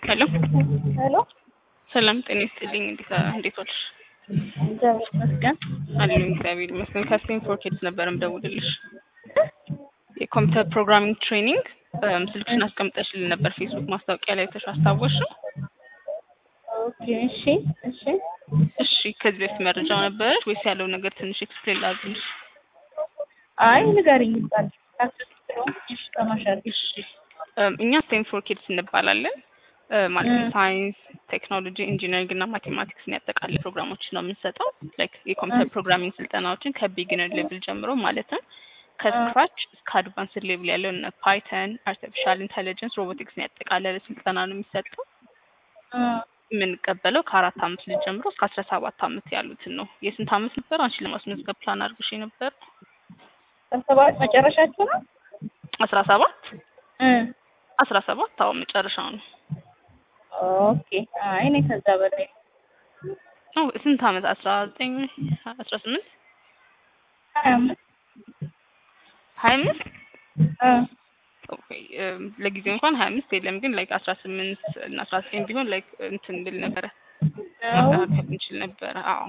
ሄሎ ሄሎ ሰላም ጤና ይስጥልኝ። እንዴት እንዴት ዋልሽ? እግዚአብሔር ይመስገን። አለኝ እግዚአብሔር ይመስገን። ከስቴም ፎር ኪድስ ነበር የምደውልልሽ የኮምፒውተር ፕሮግራሚንግ ትሬኒንግ ስልክሽን አስቀምጠሽልን ነበር ፌስቡክ ማስታወቂያ ላይ ተሽ አስታወስሽው? ኦኬ እሺ እሺ እሺ ከዚህ በፊት መረጃው ነበረች ወይስ ያለው ነገር ትንሽ ኤክስፕሌን ላድርግልሽ? አይ ንገሪኝ ይባል ታክስ ተማሻል እሺ እም፣ እኛ ስቴም ፎር ኪድስ እንባላለን። እ፣ ማለትም እ። ሳይንስ፣ ቴክኖሎጂ፣ ኢንጂነሪንግ እና ማቴማቲክስን ያጠቃልል ፕሮግራሞችን ነው የምንሰጠው። ላይክ የኮምፒውተር ፕሮግራሚንግ ስልጠናዎችን ከቢግነር ሌቭል ጀምሮ ማለትም ከስክራች እስከ አድቫንስድ ሌቭል ያለው እነ ፓይተን፣ አርቲፊሻል ኢንተለጀንስ፣ ሮቦቲክስን ያጠቃለለ ስልጠና ነው የሚሰጠው። የምንቀበለው ከአራት አመት ልጅ ጀምሮ እስከ አስራ ሰባት አመት ያሉትን ነው። የስንት አመት ነበር አንቺ ለማስመዝገብ ፕላን አድርጎሽ ነበር? ሰባት መጨረሻችሁ ነው? አስራ ሰባት እ አስራ ሰባት አዎ መጨረሻው ነው። ኦኬ አይ እኔ ከዛ በላይ ኦ ስንት አመት? አስራ ዘጠኝ አስራ ስምንት ሀያ አምስት ሀያ አምስት እ ኦኬ እም፣ ለጊዜው እንኳን ሀያ አምስት የለም ግን ላይክ አስራ ስምንት እና አስራ ዘጠኝ ቢሆን ላይክ እንትን ብል ነበረ ነው ማስተካከል እንችል ነበረ። አዎ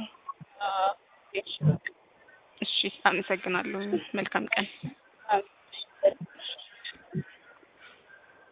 እሺ እሺ አመሰግናለሁ። መልካም ቀን። አዎ